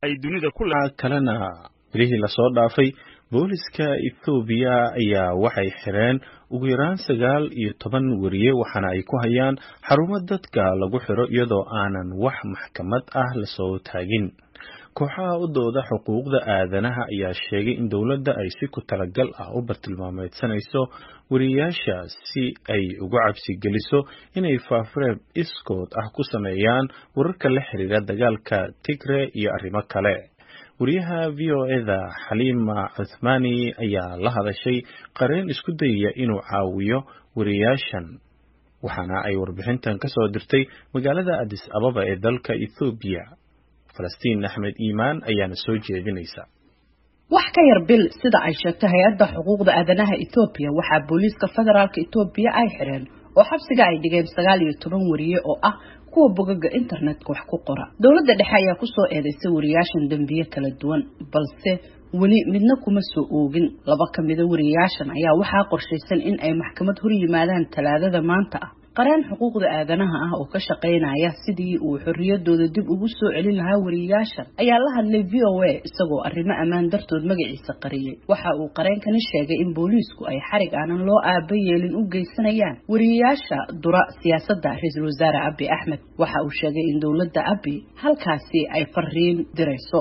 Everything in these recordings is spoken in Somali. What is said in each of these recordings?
ay dunida ku kalena bilihii lasoo dhaafay booliska ethoobiya ayaa waxay xireen ugu yaraan sagaal iyo toban weriye waxaana ay ku hayaan xarumo dadka lagu xiro iyadoo aanan wax maxkamad ah lasoo taagin kooxaha u dooda xuquuqda aadanaha ayaa sheegay in dowladda ay si ku talagal ah u bartilmaameedsanayso weriyayaasha si ay ugu cabsi geliso inay faafreeb iskood ah ku sameeyaan wararka la xiriira dagaalka tigre iyo arrimo kale wariyaha v o eda xaliima cuthmaani ayaa la hadashay qareen isku dayaya inuu caawiyo weriyayaashan waxaana ay warbixintan ka soo dirtay magaalada adis ababa ee dalka ethoobiya falastiin axmed iimaan ayaana soo jeedinaysa wax ka yar bil sida ay sheegtay hay-adda xuquuqda aadanaha etoobiya waxaa booliiska federaalk etoobiya ay xireen oo xabsiga ay dhigeen sagaal iyo toban wariye oo ah kuwa bogaga internetka wax ku qora dowladda dhexe ayaa kusoo eedeysay wariyayaashan dembiye kala duwan balse weli midna kuma soo oogin laba ka mida wariyayaashan ayaa waxaa qorshaysan in ay maxkamad hor yimaadaan talaadada maanta ah qareen xuquuqda aadanaha ah oo ka shaqaynaya sidii uu xorriyadooda dib ugu soo celin lahaa wariyayaashan ayaa la hadlay v o a isagoo arrimo ammaan dartood magaciisa qariyey waxa uu qareenkani sheegay in booliisku ay xarig aanan loo aaba yeelin u geysanayaan wariyayaasha dura siyaasadda ra-iisul wasaare abi axmed waxa uu sheegay in dowladda abi halkaasi ay fariin dirayso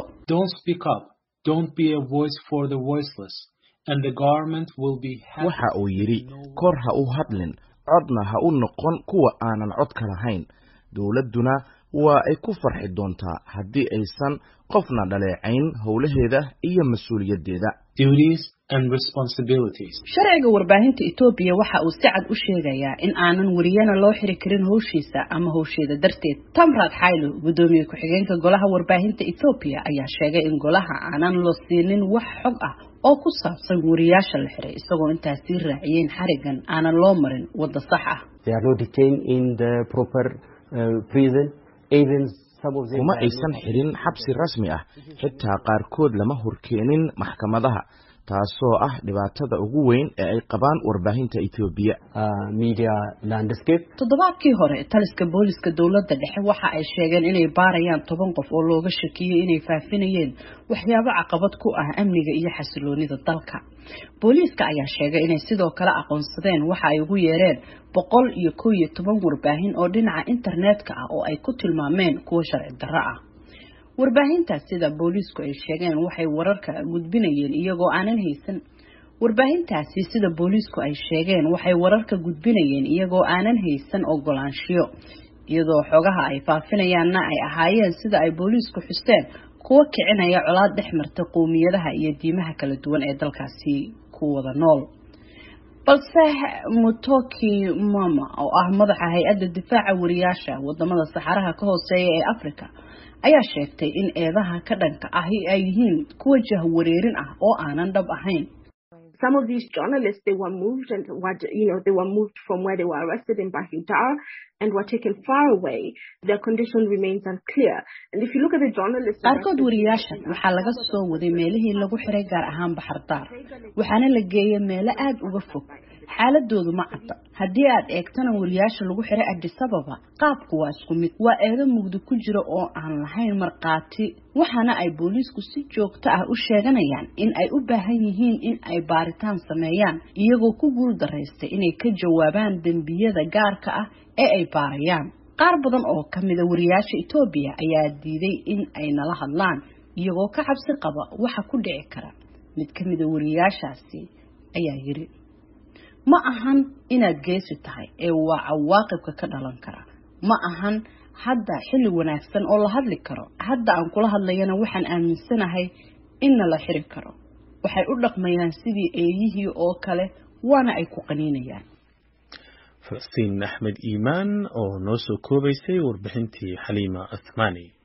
waxa uu yidhi kor ha u hadlin codna ha u noqon kuwa aanan codka lahayn dowladduna waa ay ku farxi doontaa haddii aysan qofna dhaleecayn howlaheeda iyo mas-uuliyaddeeda sharciga warbaahinta etoobiya waxa uu si cad u sheegayaa in aanan wariyana loo xiri karin howshiisa ama howsheeda darteed tamrad xaylo guddoomiye ku-xigeenka golaha warbaahinta ethoobiya ayaa sheegay in golaha aanan loo siinin wax xog ah oo ku saabsan wariyaasha la xiray isagoo intaasii raaciyeen xarigan aanan loo marin wadda sax ah kuma aysan xirin xabsi rasmi ah xitaa qaarkood lama horkeenin maxkamadaha taasoo ah dhibaatada ugu weyn ee ay qabaan warbaahinta etoobiya toddobaadkii hore taliska booliska dowladda dhexe waxa ay sheegeen inay baarayaan toban qof oo looga shakiyey inay faafinayeen waxyaabo caqabad ku ah amniga iyo xasiloonida dalka booliiska ayaa sheegay inay sidoo kale aqoonsadeen waxa ay ugu yeereen boqol iyo kow iyo toban warbaahin oo dhinaca internetka ah oo ay ku tilmaameen kuwo sharci darro ah warbaahintaas sida booliisku ay sheegeen waxay wararka gudbinayeen iyagoo aanan haysan warbaahintaasi sida booliisku ay sheegeen waxay wararka gudbinayeen iyagoo aanan haysan ogolaanshiyo iyadoo xogaha ay faafinayaanna ay ahaayeen sida ay booliisku xusteen kuwa kicinaya colaad dhex marta qowmiyadaha iyo diimaha kala duwan ee dalkaasi ku wada nool balse mutoki mama oo ah madaxa hay-adda difaaca wariyaasha wadamada saxaraha ka hooseeya ee africa ayaa sheegtay in eedaha ka dhanka ahi ay yihiin kuwa jahwareerin ah oo aanan dhab ahayn Some of these journalists, they were moved and what you know, they were moved from where they were arrested in Bahidar and were taken far away. Their condition remains unclear. And if you look at the journalists, qaarkood wariyaashan waxaa laga soo waday meelihii lagu xiray gaar ahaan baxardaar waxaana la geeyay meelo aada uga fog xaaladoodu ma cadda haddii aad eegtana wariyaasha lagu xiray adisababa qaabku waa isku mid waa eedo mugdi ku jira oo aan lahayn markhaati waxaana ay booliisku si joogto ah u sheeganayaan in ay u baahan yihiin in ay baaritaan sameeyaan iyagoo ku guul daraystay inay ka jawaabaan dembiyada gaarka ah ee ay baarayaan qaar badan oo ka mida wariyaasha etoobiya ayaa diiday in ay nala hadlaan iyagoo ka cabsi qaba waxa ku dhici kara mid ka mida wariyaashaasi ayaa yiri ma ahan inaad geesi tahay ee waa cawaaqibka ka dhalan kara ma ahan hadda xilli wanaagsan oo la hadli karo hadda aan kula hadlayana waxaan aaminsanahay inna la xiri karo waxay u dhaqmayaan sidii eeyihii oo kale waana ay ku qaniinayaan falastiin axmed iimaan oo noo soo koobaysay warbixintii xaliima cuthmaani